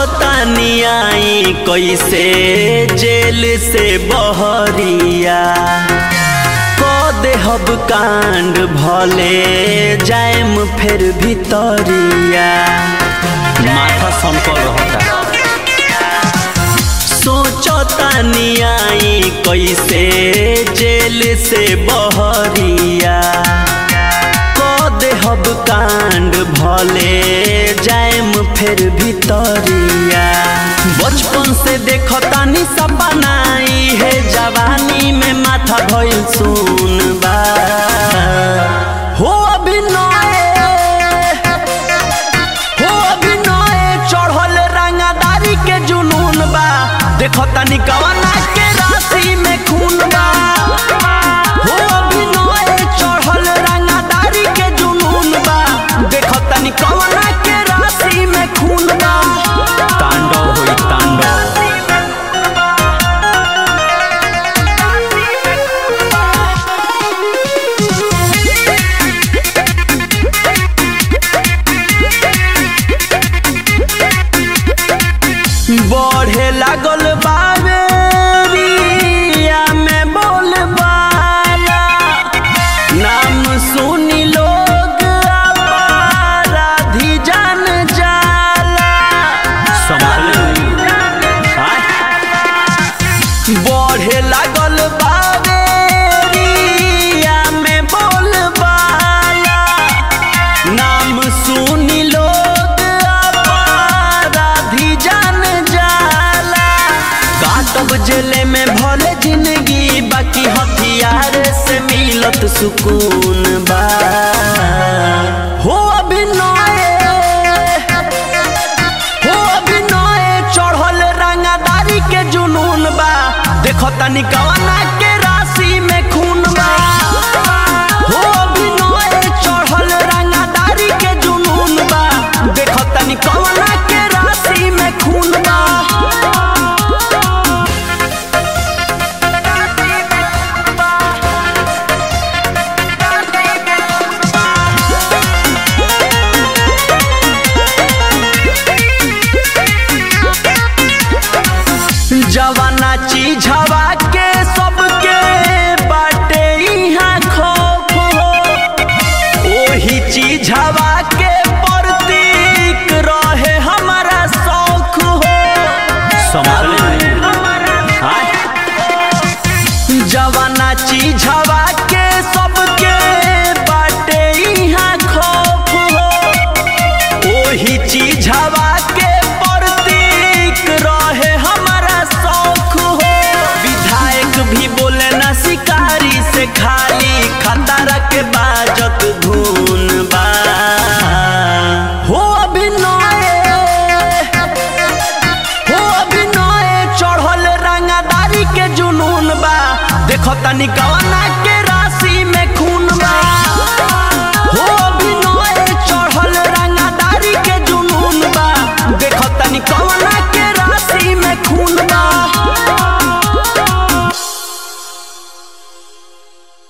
सोचतानी आई कैसे जेल से बहरिया क देहब कांड भले जाएम फिर भितरिया माथा सनकल रहता सोचतानी आई कैसे जेल से बहरिया क देहब कांड भले जाएम फिर भितरिया बचपन से देखतानी सपनाई है जवानी में माथा भइल सुन बा हो अभिनय हो अभिनय चढ़ल रंगादारी के जुनून बा देखो तनी कवना के राशि में खून बा हो अभिनय चढ़ल रंगादारी के जुनून बा देखो तनी कवना के राशि में खून बा तांडव होई तांडव बढ़े लागल बावेरिया में बोलबाला नाम सुनी लोग अपराधी जान जाला बढ़े लागल बावेरिया में बोलबाला नाम सुनी लोग अपराधी जान जाला काटब जेले में भले जिंदगी बाकी हथियार से मिलत सुकून बा हो अभिनय हो अभिनय चढ़ल रंगादारी के जुनून बा देखो तनी कवना के राशि में खून बा हो अभिनय चढ़ल रंगादारी के जुनून बा देखो तनी कवना के राशि में खून बा जवाना चीज हवा के सबके बाटे इहाँ खौफ हो ओही चीज हवा के प्रतीक रहे हमारा शौक हो जवाना चीज हवा के सबके बाटे इहाँ खौफ हो ओही चीज हवा